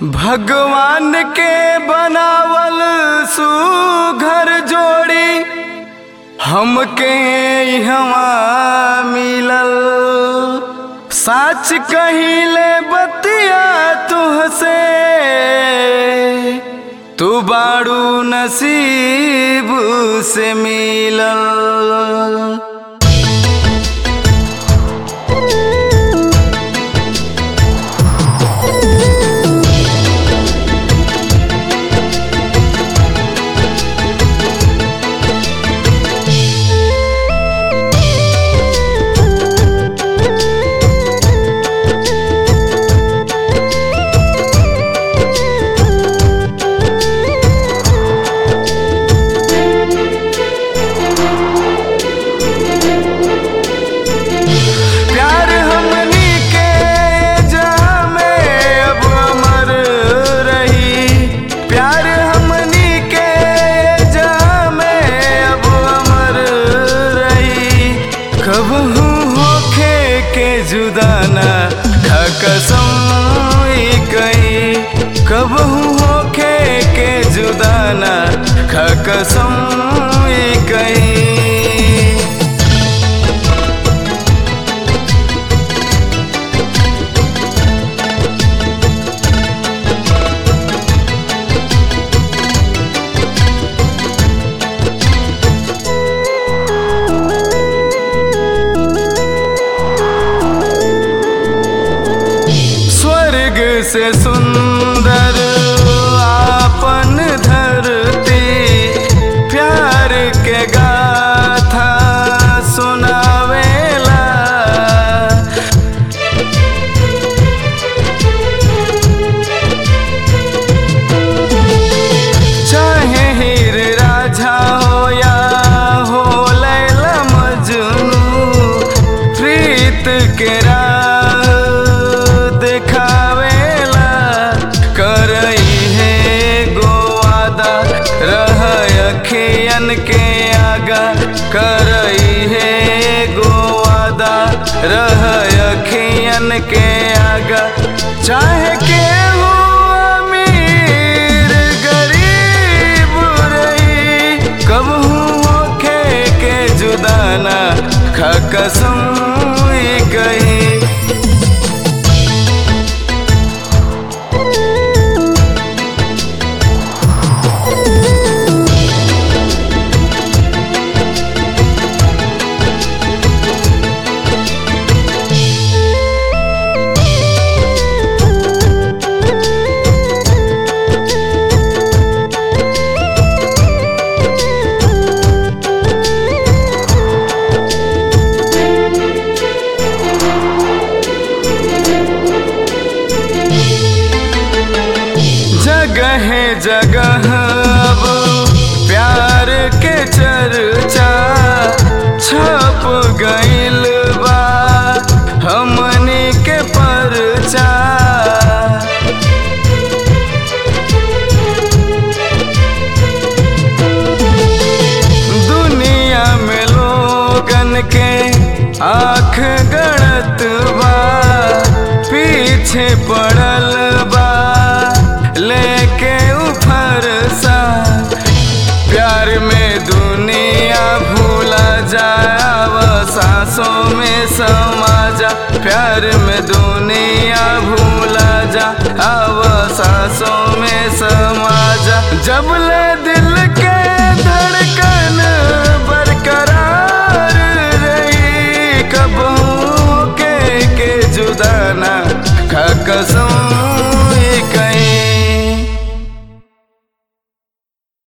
भगवान के बनावल सुघर जोड़ी हमके इहवा मिलल साच कहिले बतिया तुहसे तू बाड़ू नसीब से मिलल प्यार हमनी के जामे अब अमर रही प्यार हमनी के जामे अब अमर रही कबहू होखे के जुदाना खा कसम ई कही कबहू होखे के जुदाना खा कसम ई कही स्वर्ग से सुंदर आपन धरती प्यार के गाथा सुनावेला चाहे हीर राझा हो या हो लैला मजनू प्रीत के राह देखावेला करई है गोवादा रह अखियन के आगा करई है गोवादा रह अखियन के आगा चाहे के हो अमीर गरीब रही कबहू होखे के जुदाना खा कसम ई कही जगह जगह अब प्यार के चर्चा छप गइल बा हमनी के परचा दुनिया में लोगन के आँख गड़त बा पीछे पड़ल बा लेके उफर सा प्यार में दुनिया भूला जाव सांसों में समा जा प्यार में दुनिया भूला जा अब सांसों में समा जा जब ले दिल के धड़कन बरकरार रही कब के के जुदाना खा कसम